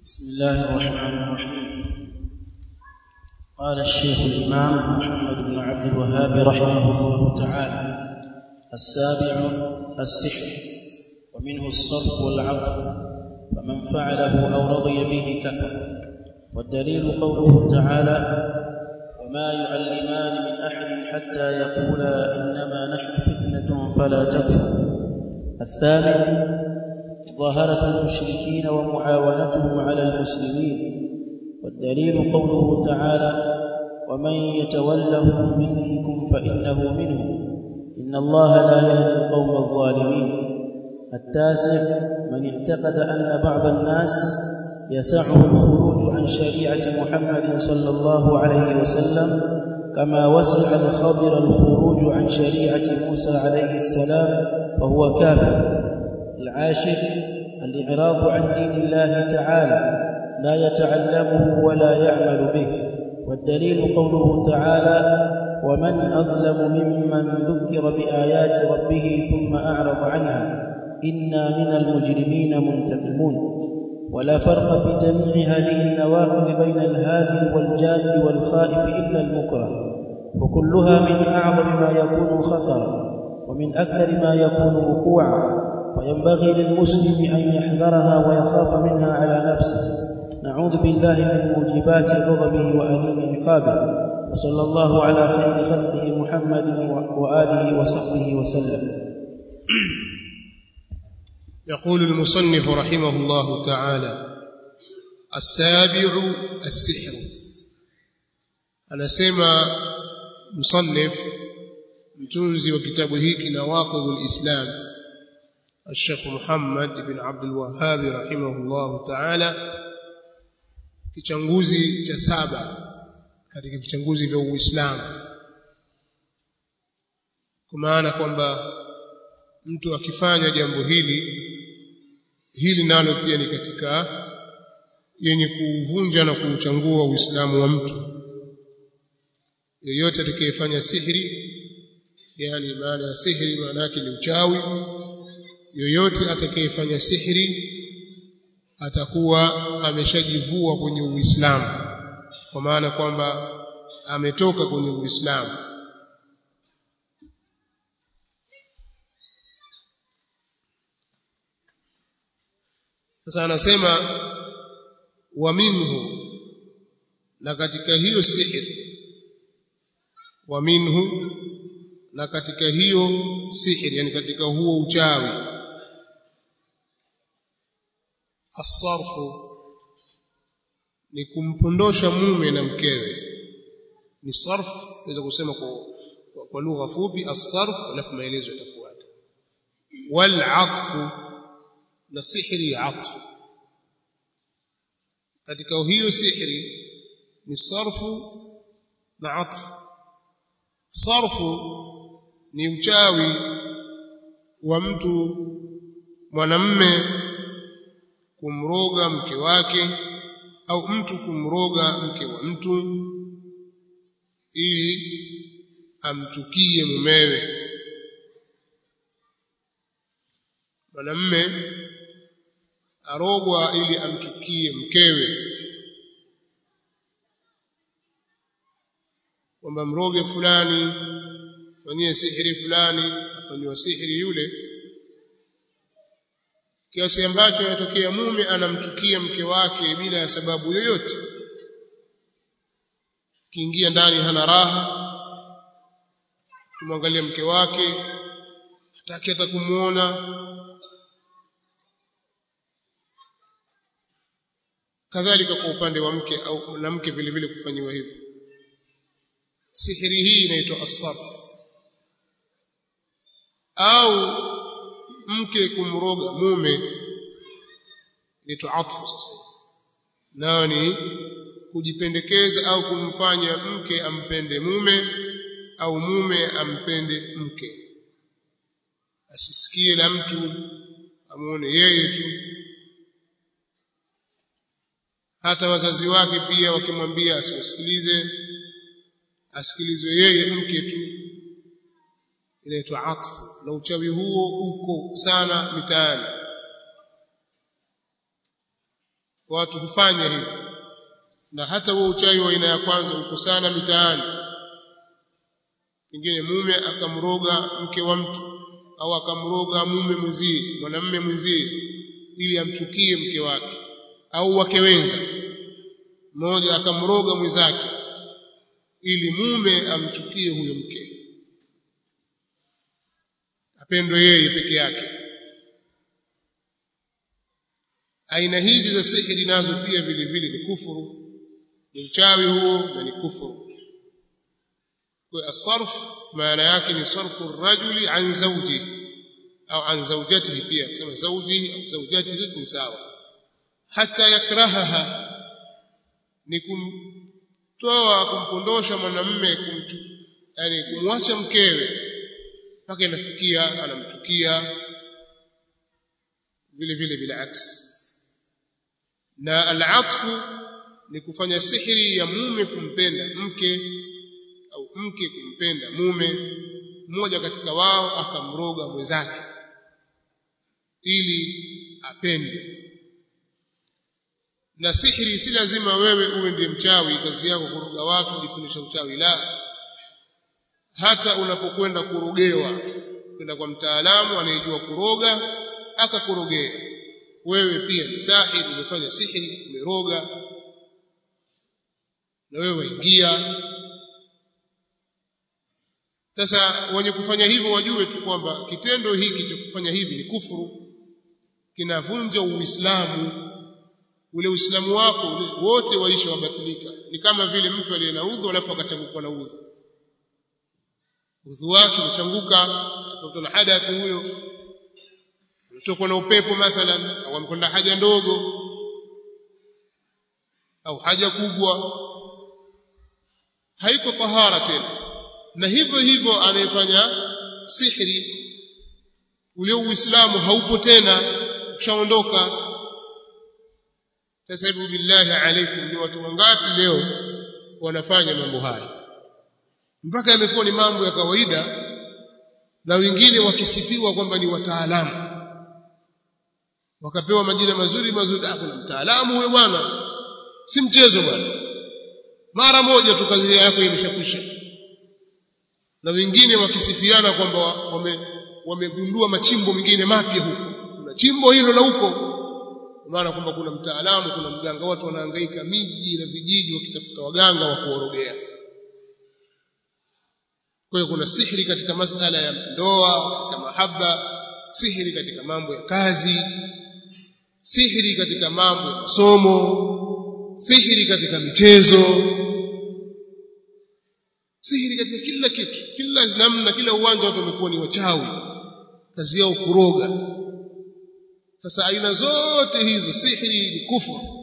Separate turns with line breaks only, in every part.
بسم الله الرحمن الرحيم قال الشيخ الإمام محمد بن عبد الوهاب رحمه الله تعالى السابع السحر ومنه الصرف والعطف فمن فعله أو رضي به كفر والدليل قوله تعالى وما يعلمان من أحد حتى يقولا إنما نحن فتنة فلا تكفر الثامن ظاهرة المشركين ومعاونتهم على المسلمين والدليل قوله تعالى ومن يتولهم منكم فإنه منهم إن الله لا يهدي القوم الظالمين التاسع من اعتقد أن بعض الناس يسعه الخروج عن شريعة محمد صلى الله عليه وسلم كما وسع الخضر الخروج عن شريعة موسى عليه السلام فهو كافر العاشر الإعراض عن دين الله تعالى لا يتعلمه ولا يعمل به والدليل قوله تعالى ومن أظلم ممن ذكر بآيات ربه ثم أعرض عنها إنا من المجرمين منتقمون ولا فرق في جميع هذه النواقض بين الهازل والجاد والخائف إلا المكره وكلها من أعظم ما يكون خطرا ومن أكثر ما يكون وقوعا فينبغي للمسلم أن يحذرها ويخاف منها على نفسه نعوذ بالله من موجبات غضبه وأليم عقابه وصلى الله على خير خلقه محمد وآله وصحبه وسلم
يقول المصنف رحمه الله تعالى السابع السحر anasema msannif mtunzi wa kitabu hiki nawaqidul islam الشيخ محمد بن عبد الوهاب رحمه الله تعالى kichanguzi cha saba katika vichanguzi vya Uislamu kwa maana kwamba mtu akifanya jambo hili hili nalo pia ni katika yenye kuuvunja na kuuchangua Uislamu wa mtu yeyote atakayefanya sihiri yani maana ya sihiri maana yake ni uchawi yoyote atakayefanya sihiri atakuwa ameshajivua kwenye Uislamu kwa maana kwamba ametoka kwenye Uislamu sasa anasema wa minhu na katika hiyo sihiri wa minhu na katika hiyo sihiri yani katika huo uchawi asarfu ni kumpondosha mume na mkewe ni sarf naweza kusema kwa, kwa, kwa lugha fupi asarf alafu maelezo yatafuata wal atfu na sihri ya atfu katika hiyo sihri ni sarfu na atfu sarfu ni uchawi wa mtu mwanamme kumroga mke wake au mtu kumroga mke wa mtu ili amchukie mumewe mwanamme arogwa ili amchukie mkewe kwamba mroge fulani fanyie sihiri fulani afanyiwa sihiri yule kiasi ambacho inatokea mume anamchukia mke wake bila ya sababu yoyote kiingia ndani hana raha kumwangalia mke wake hataki hata kumuona kadhalika kwa upande wa mke au mwanamke vile vile kufanyiwa hivyo sihiri hii inaitwa asab au mke kumroga mume inaitwa atfu sasa nayo ni kujipendekeza au kumfanya mke ampende mume au mume ampende mke asisikie la mtu amuone yeye tu hata wazazi wake pia wakimwambia asiwasikilize asikilizwe yeye mke tu inaitwa atfu na uchawi huo uko sana mitaani watu hufanya hivyo na hata huo uchawi wa aina ya kwanza uko sana mitaani pengine mume akamroga mke wa mtu au akamroga mume mwenzie mwanamume mwenzie ili amchukie mke wake au wake wenza mmoja akamroga mwenzake ili mume amchukie huyo mke apendwe yeye peke yake aina hizi za sihiri nazo pia vile vile ni kufuru ni uchawi huo na ni kufuru kwa asarf maana yake ni sarfu rajuli an zawji au an zawjatihi pia kusema zawji au zawjatihi ni sawa hata yakrahaha ni kumtoa kumpondosha mwanamume kumchu yani kumwacha mkewe mpaka inafikia anamchukia vile vile bila aksi na al-atfu ni kufanya sihiri ya mume kumpenda mke au mke kumpenda mume mmoja katika wao akamroga mwenzake ili apende na sihiri si lazima wewe uwe ndiye mchawi kazi yako kuroga watu kujifundisha uchawi la hata unapokwenda kurogewa kwenda kwa mtaalamu anayejua kuroga akakurogea wewe pia ni sahiri umefanya sihiri umeroga na wewe waingia sasa wenye kufanya hivyo wajue tu kwamba kitendo hiki cha kufanya hivi ni kufuru kinavunja uislamu ule uislamu wako ule, wote waisha wabatilika ni kama vile mtu aliye na udhu alafu akachanguka na udhu udhu wake umechanguka atokwa na hadathi huyo utokwa na upepo mathalan au amekwenda haja ndogo au haja kubwa haiko tahara tena na hivyo hivyo anayefanya sihri ule uislamu haupo tena ushaondoka sasa hivi billahi alaikum ni watu wangapi leo wanafanya mambo haya mpaka yamekuwa ni mambo ya kawaida na wengine wakisifiwa kwamba ni wataalamu wakapewa majina mazuri mazuri ah kuna mtaalamu huyo bwana si mchezo bwana mara moja tu kazi yako imeshakwisha na wengine wakisifiana kwamba wame wamegundua machimbo mengine mapya huko kuna chimbo hilo la huko maana kwamba kuna mtaalamu kuna mganga watu wanahangaika miji na vijiji wakitafuta waganga wa kuorogea kwa hiyo kuna sihiri katika masala ya ndoa katika mahaba sihiri katika mambo ya kazi sihiri katika mambo ya masomo sihiri katika michezo sihiri katika kila kitu kila namna kila uwanja watu wamekuwa ni wachawi kazi yao kuroga sasa aina zote hizo sihiri ni kufuru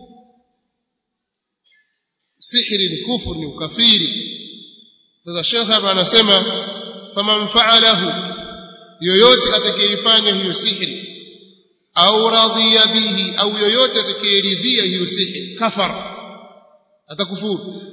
sihiri ni kufuru ni ukafiri sasa Sheikh hapa anasema faman fa'alahu yoyote atakayeifanya hiyo sihiri au radhiya bihi au yoyote atakayeridhia hiyo sihiri kafara atakufuru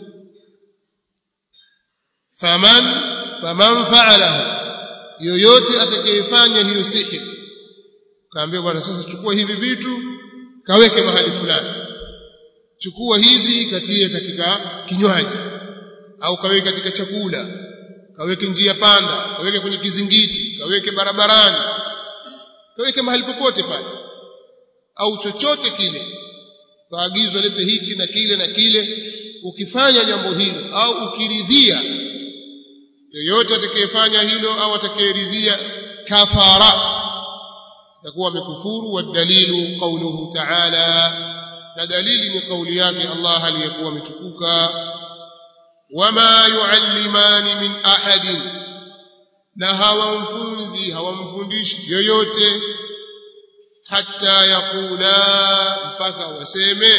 faman faman fa'alahu yoyote atakayefanya hiyo sihiri kaambia bwana sasa chukua hivi vitu kaweke mahali fulani chukua hizi katie katika kinywaji au kaweke katika chakula kaweke njia panda kaweke kwenye kizingiti kaweke barabarani kaweke mahali popote pale au chochote kile kaagizwa lete hiki na kile na kile ukifanya jambo hilo au ukiridhia yoyote atakayefanya hilo au atakayeridhia kafara takuwa amekufuru wadalilu qawluhu ta'ala na dalili ni kauli yake Allah aliyekuwa ametukuka wama yuallimani min ahadin na hawamfunzi hawamfundishi yoyote hatta yaqula mpaka waseme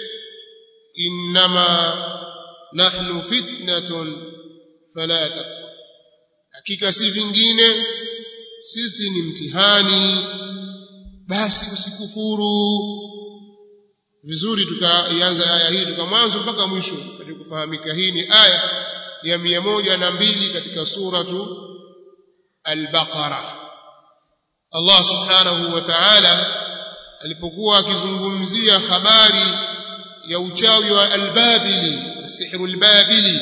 innama nahnu fitnatun fala takfur hakika si vingine sisi ni mtihani basi usikufuru vizuri tukaianza aya hii tuka mwanzo mpaka mwisho katika kufahamika hii ni aya ya mia moja na mbili katika suratu al-Baqara Allah subhanahu wa ta'ala alipokuwa akizungumzia habari ya uchawi wa albabili sihru albabili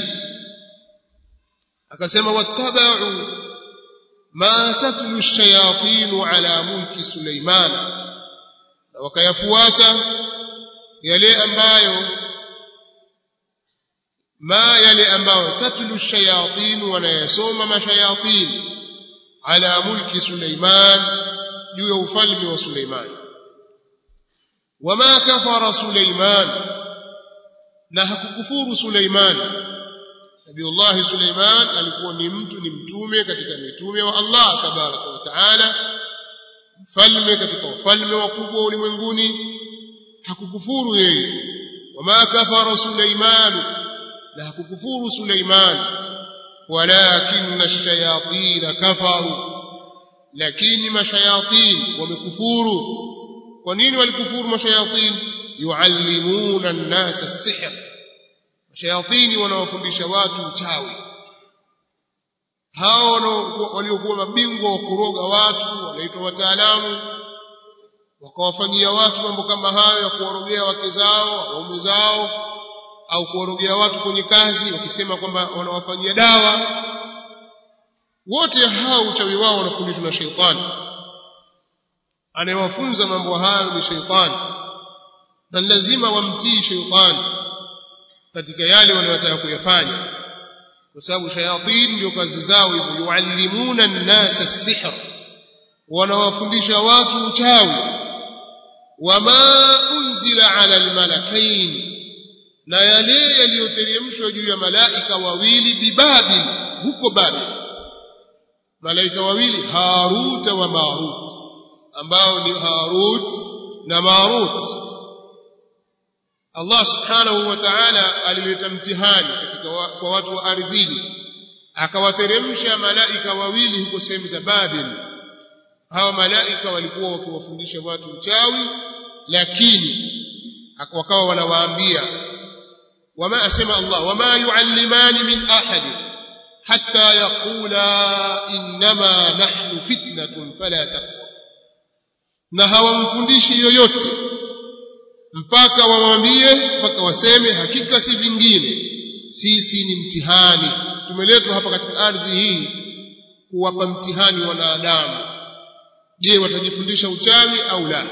akasema wattabau ma tatlu ash-shayatin ala mulki Suleiman na wakayafuata yale ambayo ma yale ambayo tatlu ash-shayatin wanayasoma mashayatin ala mulki Suleiman juu ya ufalme wa Suleiman wama kafara Suleiman na hakukufuru Suleiman Nabiullah Suleiman alikuwa ni mtu ni mtume katika mitume wa Allah tabaraka wa taala mfalme katika wafalme wakubwa ulimwenguni hakukufuru yeye wama kafara Suleiman na hakukufuru Suleiman walakinna ash-shayatin kafaru lakini mashayatin wamekufuru kwa nini walikufuru mashayatin yuallimuna an-nasa as-sihr mashayatini wanawafundisha watu uchawi hao waliokuwa mabingwa wa kuroga watu wanaitwa wataalamu wakawafanyia watu mambo kama hayo ya kuwarogea wake zao waume zao au kuwarogea watu kwenye kazi wakisema kwamba wanawafanyia dawa wote hao uchawi wao wanafundishwa na sheitani anayewafunza mambo hayo ni sheitani na lazima wamtii sheitani katika yale wanayotaka kuyafanya kwa sababu shayatin ndio kazi zao hizo yuallimuna an-nasa as-sihr wanawafundisha watu uchawi wama unzila ala al-malakain na yale yaliyoteremshwa juu ya malaika wawili bibabil huko babil malaika wawili harut wa marut ambao ni harut na marut Allah subhanahu wa ta'ala alileta mtihani katika wa, kwa watu wa ardhini akawateremsha malaika wawili huko sehemu za Babil hawa malaika walikuwa wakiwafundisha watu uchawi lakini wakawa wanawaambia wama asema Allah wama yuallimani min ahad hatta yaqula inma nahnu fitnatun fala takfur na hawamfundishi yoyote mpaka wamwambie mpaka waseme hakika si vingine sisi ni mtihani tumeletwa hapa katika ardhi hii kuwapa mtihani wanadamu je watajifundisha uchawi au la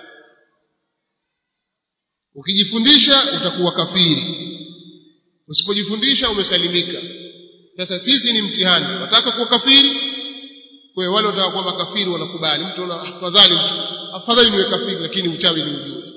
ukijifundisha utakuwa kafiri usipojifundisha umesalimika sasa sisi ni mtihani wataka kuwa kafiri kwa wale wataka kuwa makafiri wanakubali mtu ana afadhali mtu afadhali niwe kafiri lakini uchawi ni ujue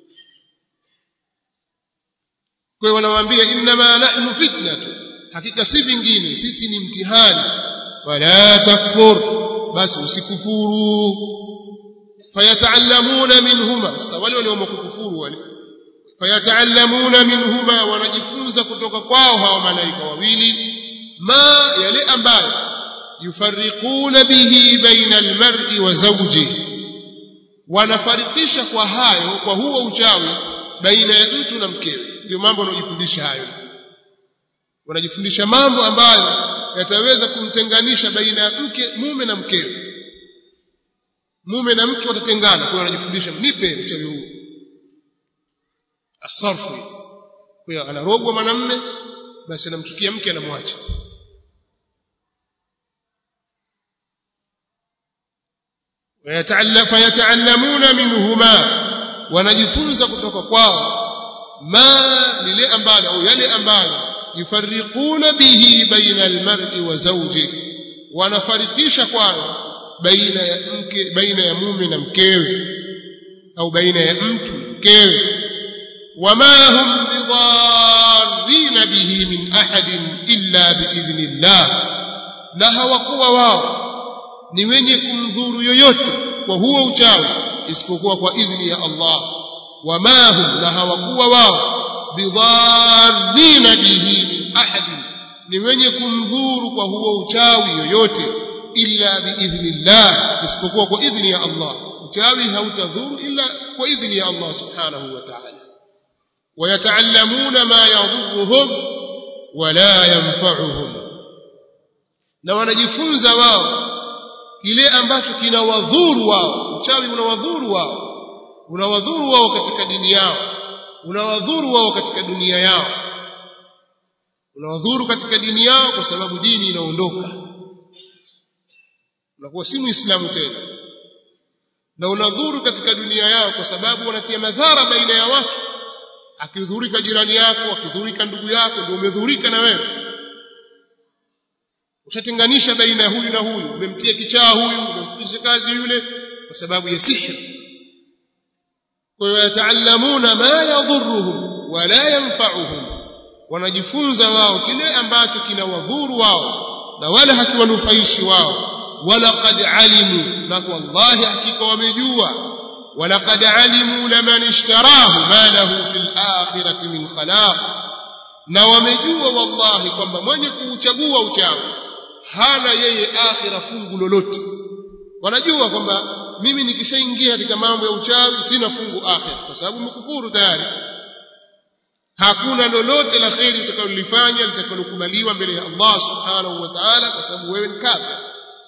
kwa hiyo wanawaambia innama nahnu fitnatu hakika si vingine sisi ni mtihani fala takfur basi usikufuru fayataallamuna minhuma sasa wale walioamua kukufuru wale fayataallamuna minhuma wanajifunza kutoka kwao hawa malaika wawili ma yale ambayo yufarriquna bihi baina almar'i wa zawjihi wanafarikisha kwa hayo kwa huo uchawi baina ya mtu na mkewe ndio mambo wanayojifundisha hayo wanajifundisha mambo ambayo yataweza kumtenganisha baina ya mke mume na mkewe mume na mke watatengana kwa hiyo wanajifundisha nipe uchawi huu asarfu kwa hiyo anarogwa mwanamme basi anamchukia mke anamwacha fayataallamuna minhuma wanajifunza kutoka kwao ma lile ambalo au yale ambayo yufarriquna bihi baina almar'i wa zawji wanafarikisha kwayo baina ya mke baina ya mume na mkewe au baina ya mtu mkewe wama hum bidarrina bihi min ahadin illa biidhnillah na hawakuwa wao ni wenye kumdhuru yoyote kwa huo uchawi isipokuwa kwa idhni ya Allah wama hum na hawakuwa wao bidharrina bihi min ahadin ni wenye kumdhuru kwa huo uchawi yoyote illa biidhnillah isipokuwa kwa idhni ya Allah uchawi hautadhuru illa kwa idhni ya Allah subhanahu wa ta'ala ويتعلمون ما يضرهم ولا ينفعهم na wanajifunza wao kile ambacho kinawadhuru wao uchawi unawadhuru wao unawadhuru wao katika dini yao unawadhuru wao katika dunia yao unawadhuru katika dini yao kwa sababu dini inaondoka unakuwa si muislamu tena na unadhuru katika dunia yao kwa sababu wanatia madhara baina ya watu akidhurika jirani yako akidhurika ndugu yako ndio umedhurika na wewe ushatenganisha baina ya huyu na huyu umemtia kichaa huyu umemfundisha kazi yule kwa sababu ya sihri kwa hiyo yataallamuna ma yadhurruhum wala yanfa'uhum wanajifunza wao kile ambacho kinawadhuru wao na wala hakiwanufaishi wao walaqad alimu na wallahi hakika wamejua walaqad alimu laman ishtarahu ma lahu fil akhirati min khalaq na wamejua wallahi kwamba mwenye kuuchagua uchawi hana yeye akhira fungu lolote wanajua kwamba mimi nikishaingia katika mambo ya uchawi sina fungu akhira kwa sababu mkufuru tayari hakuna lolote la kheri utakalolifanya litakalokubaliwa mbele ya Allah subhanahu wa ta'ala kwa sababu wewe ni kafir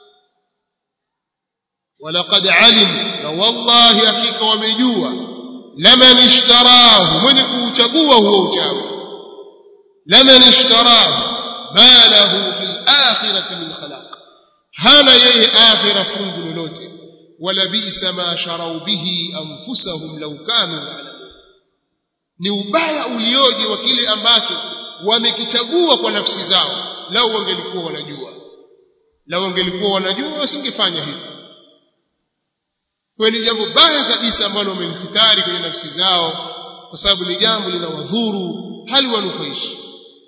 walaqad alim na wallahi hakika wamejua laman ishtarahu mwenye kuuchagua huo uchawi laman ishtarahu ma lahu fil akhirati min khalaq hana yeye akhira fungu lolote wala bisa ma sharau bihi anfusahum law kanu ya'lamun ni ubaya ulioje wa kile ambacho wamekichagua kwa nafsi zao lau wangelikuwa wanajua lau wangelikuwa wanajua wasingefanya hivyo kwa ni jambo baya kabisa ambalo wamelifitari kwenye nafsi zao kwa sababu ni jambo linawadhuru hali wanufaishi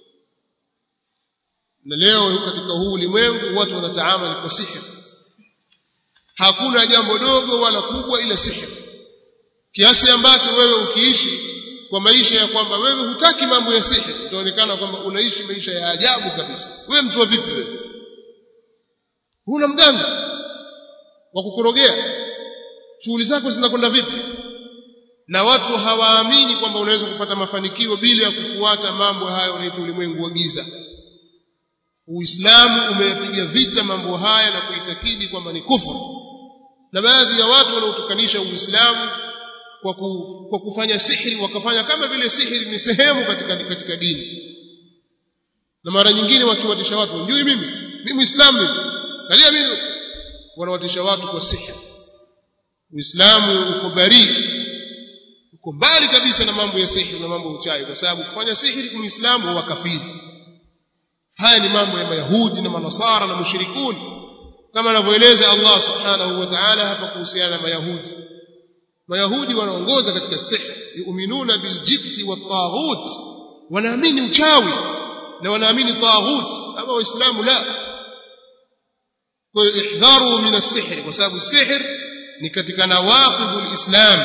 na leo katika huu ulimwengu watu wanataamali kwa sihiri hakuna jambo dogo wala kubwa ila sihiri kiasi ambacho wewe ukiishi kwa maisha ya kwamba wewe hutaki mambo ya sihiri utaonekana kwamba unaishi maisha ya ajabu kabisa wewe mtu wa vipi wewe huna mganga wa kukurogea shughuli zako zinakwenda vipi na watu hawaamini kwamba unaweza kupata mafanikio bila ya kufuata mambo hayo yanaitwa ulimwengu wa giza Uislamu umeyapiga vita mambo haya na kuitakidi kwamba ni kufuru na baadhi ya watu wanaotukanisha Uislamu kwa, ku, kwa kufanya sihiri wakafanya kama vile sihiri ni sehemu katika, katika dini na mara nyingine wakiwatisha watu njui mimi mimi Muislamu mimi kalia mimi wanawatisha watu kwa sihiri Uislamu uko bari uko mbali kabisa na mambo ya sihiri na mambo ya uchawi kwa sababu kufanya sihiri muislamu wa kafiri haya ni mambo ya mayahudi na manasara na mushrikun kama anavyoeleza Allah subhanahu wa ta'ala hapa kuhusiana na mayahudi mayahudi wanaongoza katika sihri yu'minuna biljibti wat-taghut wanaamini uchawi na wanaamini taghut ama waislamu la kwa hiyo ihdharu min as-sihr kwa sababu sihr ni katika nawaqidul islam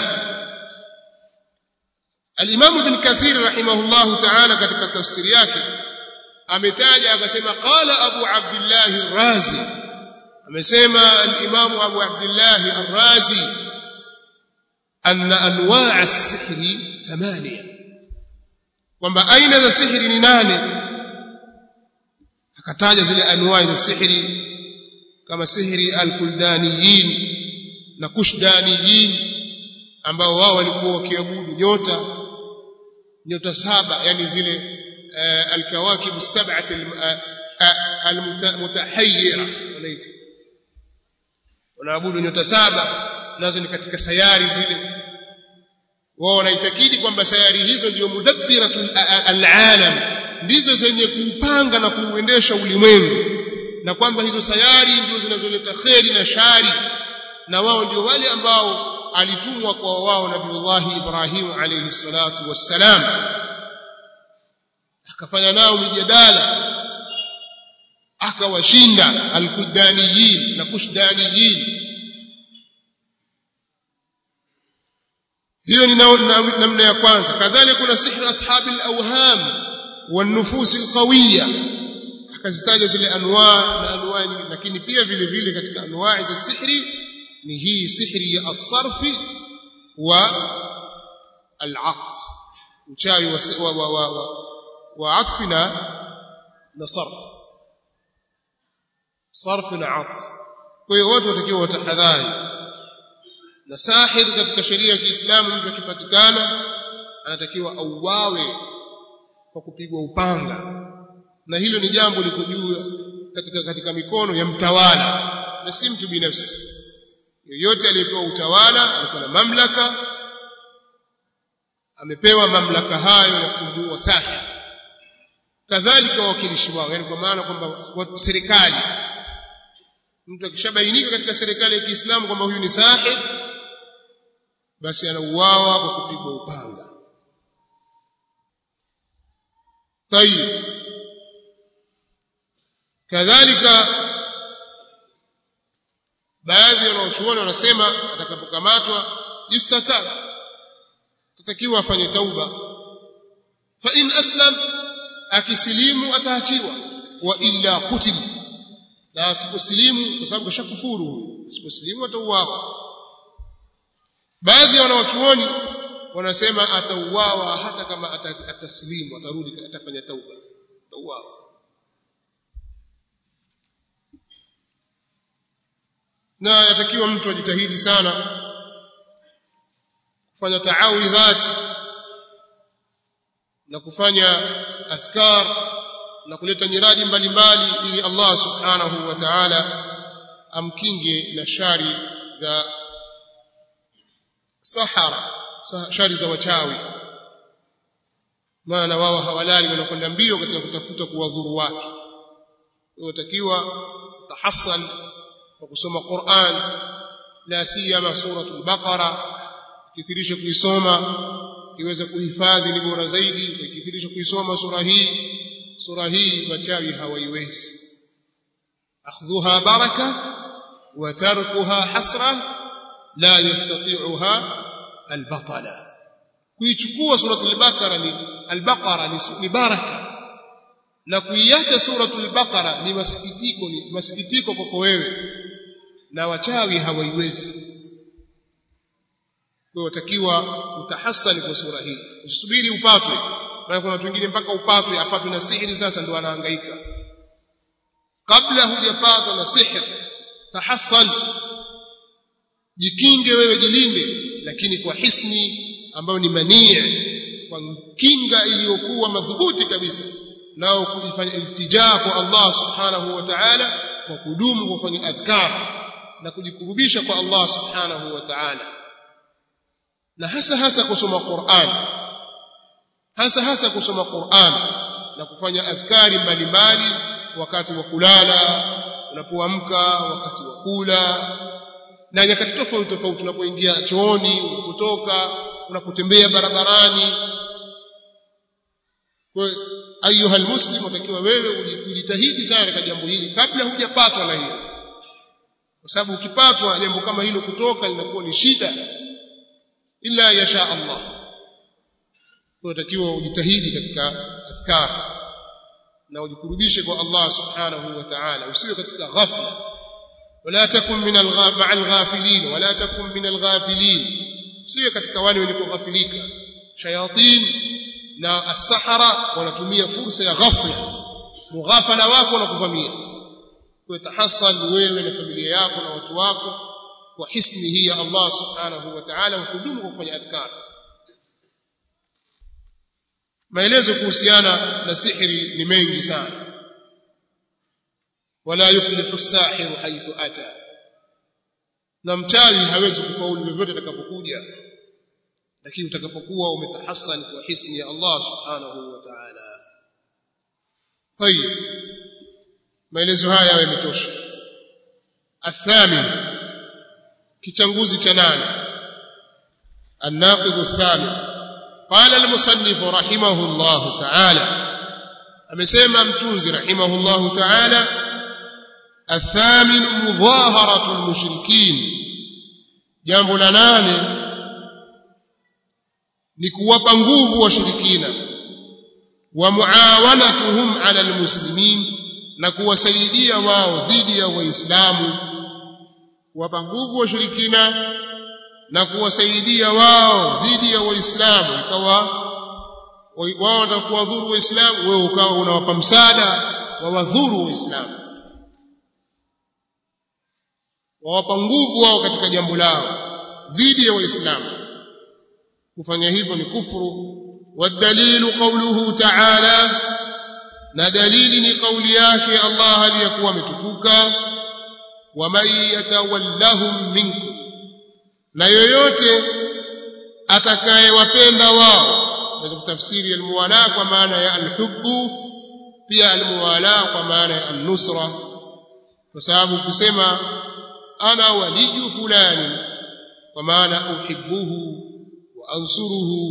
al-imam ibn kathir rahimahullah ta'ala katika tafsiri yake ametaja akasema qala abu abdullah ar-razi amesema al-imam abu abdullah ar-razi anna anwa' as-sihr thamania kwamba aina za sihiri ni nane akataja zile anwa' za sihiri kama sihiri al-kuldaniyin na kushdaniyin ambao wao walikuwa wakiabudu nyota nyota saba yani zile alkawakib as-sab'ah almutahayyira wanaita wanaabudu nyota saba nazo ni katika sayari zile wao wanaitakidi kwamba sayari hizo ndio mudabbiratul alalam ndizo zenye kuupanga na kuuendesha ulimwengu na kwamba hizo sayari ndio zinazoleta kheri na shari na wao ndio wale ambao alitumwa kwa wao nabiullahi Ibrahim alayhi salatu wassalam akafanya nao mijadala akawashinda alkudaniyin na kushdaniyin hiyo ni namna ya kwanza kadhalika kuna sihri ashabi alawham والنفوس القويه akazitaja zile anwa na anwa nyingi lakini pia vile vile katika anwa za sihri ni hii sihri ya as-sarfi wa al-atf uchawi wa wa wa, wa, wa atfi na na sarf sarf na atf kwa hiyo watu watakiwa watahadhari na sahir katika sheria ya Kiislamu mtu akipatikana anatakiwa auawe kwa kupigwa upanga na hilo ni jambo liko juu katika katika mikono ya mtawala na si mtu binafsi yoyote aliyepewa utawala alikuwa na mamlaka amepewa mamlaka hayo ya kumuua sahir kadhalika wawakilishi wao yani kwa maana kwamba serikali mtu akishabainika katika serikali ya Kiislamu kwamba huyu ni sahir basi anauawa kwa kupigwa upanga tayib kadhalika baadhi ya wanachuoni wanasema atakapokamatwa yustatab tatakiwa afanye tauba fa in aslam akisilimu ataachiwa wa illa kutil na asiposilimu kwa sababu kashakufuru asiposilimu atauawa baadhi ya wanawachuoni wanasema atauawa hata kama atasilimu atarudi atafanya tauba atauawa na yatakiwa mtu ajitahidi sana kufanya taawidhat na kufanya adhkar na kuleta nyiradi mbalimbali ili Allah subhanahu wa ta'ala amkinge na shari za sahara shari za wachawi maana wao hawalali wanakwenda mbio katika kutafuta kuwadhuru watu watakiwa tahassan kwa kusoma Qur'an la siyama suratul baqara kithirisha kuisoma iweze kuhifadhi ni bora zaidi ikithirisha kuisoma sura hii sura hii machawi hawaiwezi akhdhuha baraka wa tarkuha hasra la yastati'uha albatala kuichukua suratul baqara ni albaqara ni, ni baraka na kuiacha suratul baqara ni masikitiko ni masikitiko kwako wewe na wachawi hawaiwezi kwa watakiwa utahasali kwa sura hii usubiri upatwe maana kuna watu wengine mpaka upatwe apatwe na sihiri sasa ndio anahangaika kabla hujapatwa na sihir tahasal jikinge wewe jilinde lakini kwa hisni ambayo ni manii kwa kinga iliyokuwa madhubuti kabisa nao kufanya iltijaa kwa Allah subhanahu wa ta'ala kwa kudumu kufanya adhkar na kujikurubisha kwa Allah subhanahu wa ta'ala na hasa hasa kusoma Qur'an hasa hasa kusoma Qur'an na kufanya adhkari mbalimbali wakati wa kulala unapoamka wakati wa kula na nyakati tofauti tofauti unapoingia chooni unapotoka unapotembea barabarani kwa ayuha almuslim utakiwa wewe ujitahidi sana katika jambo hili kabla hujapatwa na hilo kwa sababu ukipatwa jambo kama hilo kutoka linakuwa ni shida illa yasha Allah unatakiwa ujitahidi katika adhkar na ujikurubishe kwa Allah subhanahu wa ta'ala usiwe katika ghafla wala takun min al-ghafilin wala takun min al-ghafilin usiwe katika wale wenye kughafilika shayatin na as-sahara wanatumia fursa ya ghafla mughafala wako na kuvamia kwa tahasal wewe na familia yako na watu wako kwa hisni hii ya Allah subhanahu wa ta'ala hukudumu kwa kufanya adhkar maelezo kuhusiana na sihiri ni mengi sana wala yuflihu as-sahiru haythu ata na mchawi hawezi kufaulu vyovyote atakapokuja lakini utakapokuwa umetahassan kwa hisni ya Allah subhanahu wa ta'ala tayib maelezo haya yametosha athamin kichanguzi cha nane الناقض الثامن قال المصنف رحمه الله تعالى amesema mtunzi رحمه الله تعالى الثامن مظاهرة المشركين jambo la nane ni kuwapa nguvu washirikina wa muawanatuhum ala almuslimin na kuwasaidia wao dhidi ya waislamu kuwapa nguvu washirikina na kuwasaidia wao dhidi ya waislamu ikawa wao watakuwa dhuru waislamu wewe ukawa unawapa msaada wa wadhuru waislamu wawapa nguvu wao katika jambo lao dhidi ya waislamu kufanya hivyo ni kufuru والدليل قوله تعالى na dalili ni kauli yake Allah aliyakuwa ametukuka waman yatawallahum minkum na yoyote atakayewapenda wao naweza kutafsiri almuwala kwa maana ya alhubbu pia almuwala kwa maana ya alnusra kwa sababu kusema ana waliju fulani kwa maana uhibbuhu wa ansuruhu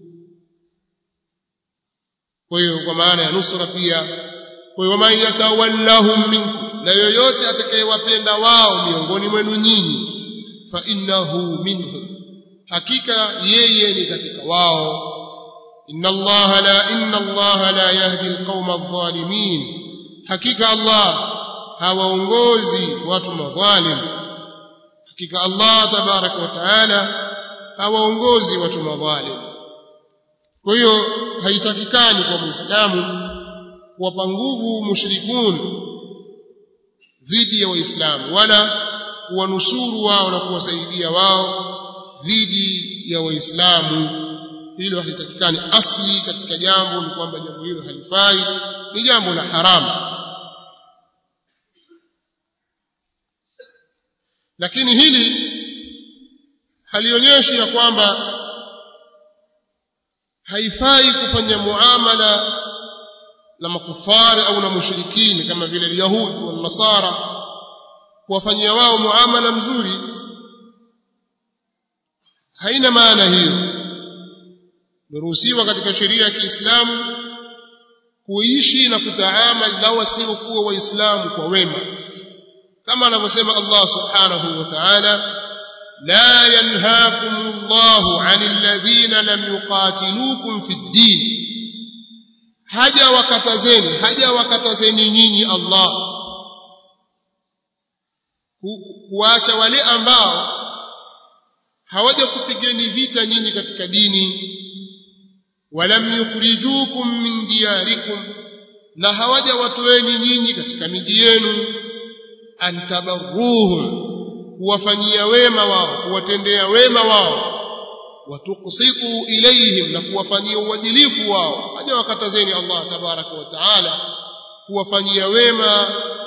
kwa hiyo kwa maana ya nusra pia kwa hiyo man yatawallahum minkum na yoyote atakayewapenda wao miongoni mwenu nyinyi fa innahu minhum hakika yeye ni katika wao inna allaha la inna allaha la yahdi alqauma adh-dhalimin hakika allah hawaongozi watu madhalim hakika allah tabaraka wa taala hawaongozi watu madhalim kwa hiyo haitakikani kwa muislamu kuwapa nguvu mushrikun dhidi ya waislamu wala kuwanusuru wao na kuwasaidia wao dhidi ya waislamu hilo halitakikani asli katika jambo ni kwamba jambo hilo halifai ni jambo la haramu lakini hili halionyeshi ya kwamba haifai kufanya muamala na makufari au na mushrikini kama vile Yahudi na Nasara kuwafanyia wao muamala mzuri haina maana hiyo meruhusiwa katika sheria ya Kiislamu kuishi na kutaamal na wasiokuwa waislamu kwa wema kama anavyosema Allah subhanahu wa ta'ala لا ينهاكم الله عن الذين لم يقاتلوكم في الدين haja wakatazeni haja wakatazeni nyinyi Allah kuacha wale ambao hawaja kupigeni vita nyinyi katika dini walam yukhrijukum min diyarikum na hawaja watoeni nyinyi katika miji yenu antabarruhum kuwafanyia wema wao kuwatendea wema wao watuqsitu ilayhim na kuwafanyia uadilifu wao haja wakatazeni Allah tabaraka wa taala kuwafanyia wema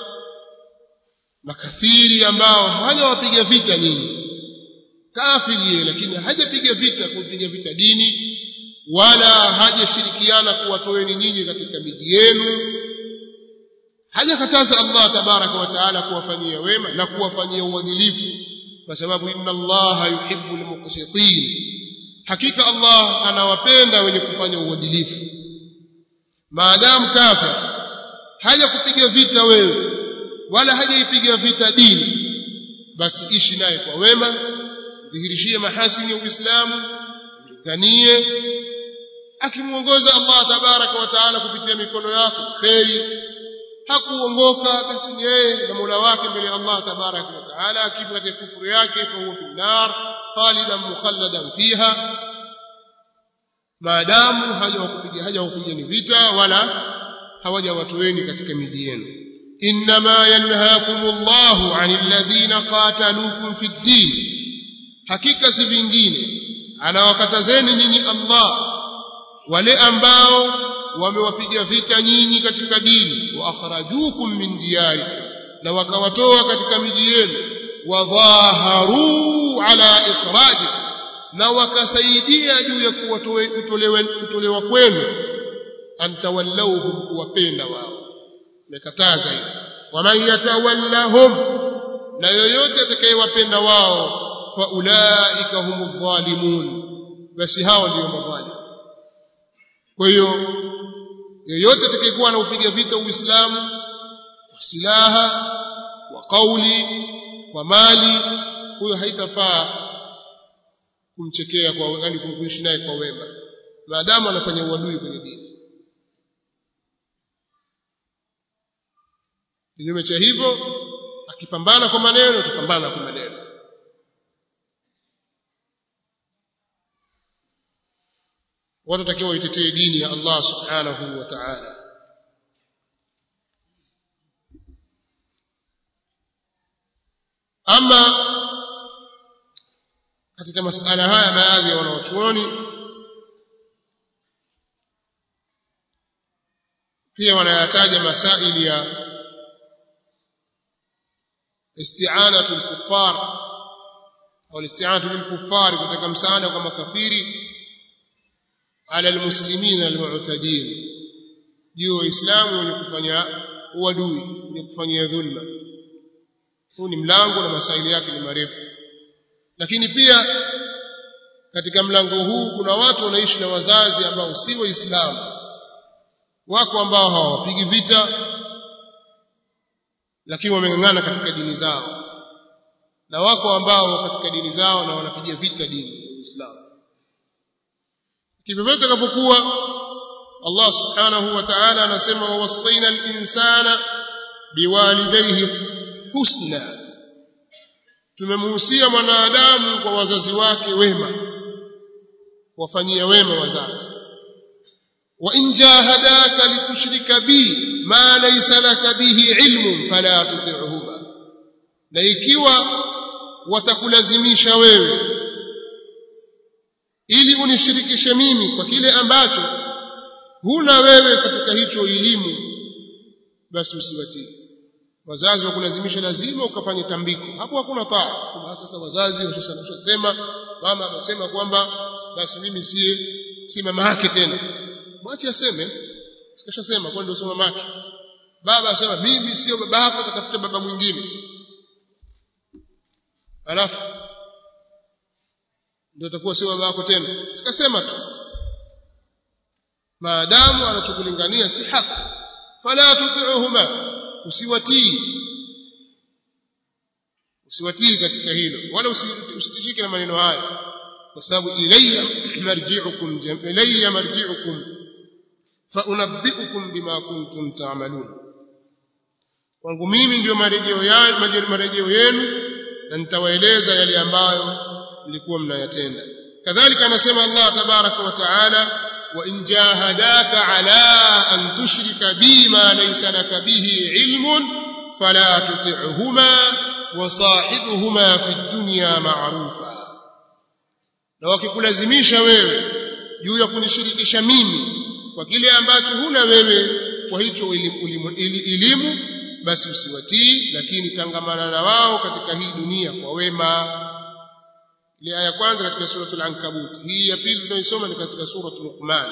makafiri ambao hajawapiga vita nyinyi kafiri lakini hajapiga vita kupiga vita dini wala hajashirikiana kuwatoeni nyinyi katika miji yenu hajakataza Allah tabaraka wa taala kuwafanyia wema na kuwafanyia uadilifu kwa sababu inna Allah yuhibbu almuqsitin hakika Allah anawapenda wenye kufanya uadilifu maadamu kafir haja kupiga vita wewe wala hajaipiga vita dini basi ishi naye kwa wema dhihirishie mahasini ya Uislamu mlinganie akimuongoza Allah tabaraka wa taala kupitia mikono yako kheri hakuongoka basi ni yeye na Mola wake mbele ya Allah tabaraka wa taala akifa katika kufuru yake fa huwa fi nar khalidan mukhalladan fiha maadamu hajawakupiga hajawakupiga ni vita wala hawajawatoweni katika miji yenu inma yanhaakumullahu 'anil ladhina qataluukum fid din hakika si vingine anawakatazeni nyinyi Allah wale ambao wamewapiga vita nyinyi katika dini wa akhrajukum min diyarikum na wakawatoa katika miji yenu wadhaharu ala ikhraji na wakasaidia juu ya kutolewa kutolewa kwenu antawallauhum kuwapenda wao umekataza hiyo waman yatawallahum na yoyote atakayewapenda wao fa ulaika humu dhalimun basi hao ndio madhalimu kwa hiyo yoyote atakayekuwa anaupiga vita uislamu kwa silaha kwa kauli kwa mali huyo haitafaa kumchekea kwa yani kumkuishi naye kwa wema maadamu anafanya uadui kwenye dini kinyume cha hivyo akipambana kwa maneno atapambana kwa maneno watu watakiwa waitetee dini ya Allah subhanahu wa ta'ala ama katika masala haya baadhi ya wanawachuoni pia wanayataja masaili ya isti'anatu al-kuffar au isti'anatu lil-kuffar kutaka msaada kwa makafiri ala al-muslimin al-mu'tadin juu waislamu wenye kufanya uadui wenye kufanyia dhulma huu ni mlango na masaili yake ni marefu lakini pia katika mlango huu kuna watu wanaishi na wazazi ambao si waislamu wako ambao hawapigi vita lakini wameng'ang'ana katika dini zao na wako ambao katika dini zao na wanapiga vita dini ya Uislamu kivyo takapokuwa Allah subhanahu wa ta'ala anasema wawasaina al-insana biwalidayhi husna tumemhusia mwanadamu kwa wazazi wake wema wafanyia wema wazazi wa in jahadaka litushrika bi ma laysa laka bihi ilmun fala tuti'huma na ikiwa watakulazimisha wewe ili unishirikishe mimi kwa kile ambacho huna wewe katika hicho elimu basi usiwatii wazazi wakulazimisha lazima ukafanye tambiko hapo hakuna taa sasa wazazi washasema mama amesema kwamba basi mimi si si mama yake tena mwache aseme sikashasema kwa ndio sio mama yake baba asema mimi sio baba yako tatafuta baba mwingine alafu ndio atakuwa sio baba yako tena sikasema tu maadamu anachokulingania si haki fala tuti'uhuma usiwatii usiwatii katika hilo wala usitishike na maneno haya kwa sababu ilayya marji'ukum ilayya marji'ukum fa unabbi'ukum bima kuntum ta'malun kwangu mimi ndio marejeo yangu marejeo yenu na nitawaeleza yale ambayo mlikuwa mnayatenda kadhalika anasema Allah tabaraka wa taala wa in jahadaka ala an tushrika bima laysa laka bihi ilmun fala tuti'huma wa sahibuhuma fi dunya ma'rufa na wakikulazimisha wewe juu ya kunishirikisha mimi kwa kile ambacho huna wewe kwa hicho elimu basi usiwatii lakini tangamana na wao katika hii dunia kwa wema ile aya kwanza katika suratul ankabut hii ya pili tunaisoma ni katika suratul luqman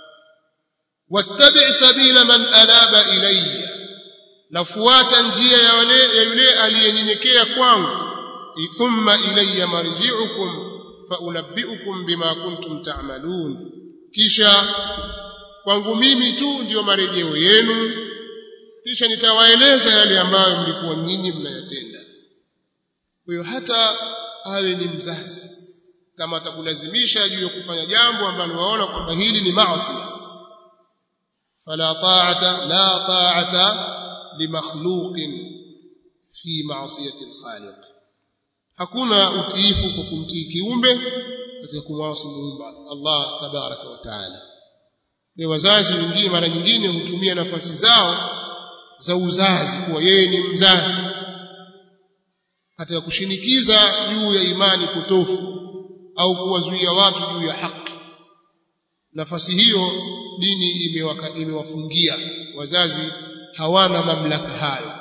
wattabi' sabila man anaba ilayya nafuata njia ya wale ya yule aliyenyenyekea kwangu thumma ilayya marji'ukum fa unabbi'ukum bima kuntum ta'malun kisha kwangu mimi tu ndiyo marejeo yenu kisha nitawaeleza yale ambayo mlikuwa nyinyi mnayatenda kwa hiyo hata awe ni mzazi kama atakulazimisha juu ya kufanya jambo ambalo waona kwamba hili ni maasi fala ta'ata la ta'ata limakhluqin fi ma'siyati al-khaliq hakuna utiifu kwa kumtii kiumbe katika kumwasi muumba Allah tabaraka wa taala ni wazazi wengine mara nyingine hutumia nafasi zao za uzazi kuwa yeye ni mzazi katika kushinikiza juu ya imani potofu au kuwazuia watu juu ya haki nafasi hiyo dini imewaka, imewafungia wazazi hawana mamlaka hayo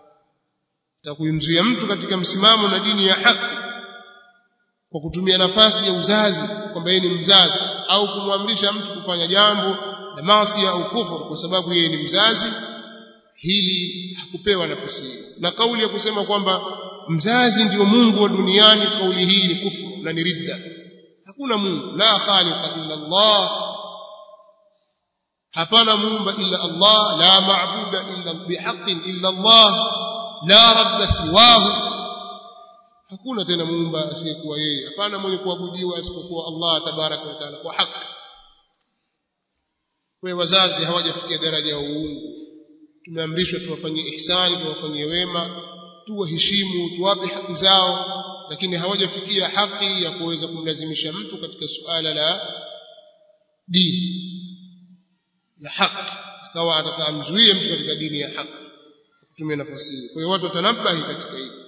takuimzuia mtu katika msimamo na dini ya haki kwa kutumia nafasi ya uzazi kwamba yeye ni mzazi au kumwamrisha mtu kufanya jambo la maasi au kufuru kwa sababu yeye ni mzazi hili hakupewa nafasi hiyo na kauli ya kusema kwamba mzazi ndio Mungu wa duniani kauli hii ni kufuru na ni ridda hakuna Mungu la khaliqa illa Allah hapana muumba illa Allah la maabuda illa bihaqqin illa Allah la rabba siwahu hakuna tena muumba asiyekuwa yeye hapana mwenye kuabudiwa isipokuwa Allah tabaraka wa taala kwa haki kwa wazazi hawajafikia daraja ya uungu tumeamrishwa tuwafanyie ihsani tuwafanyie wema tuwaheshimu tuwape haki zao lakini hawajafikia haki ya kuweza kumlazimisha mtu katika suala la dini ya haki akawa atakamzuie mtu katika dini ya haki kutumia nafasi hiyo kwa hiyo watu watanabahi katika hili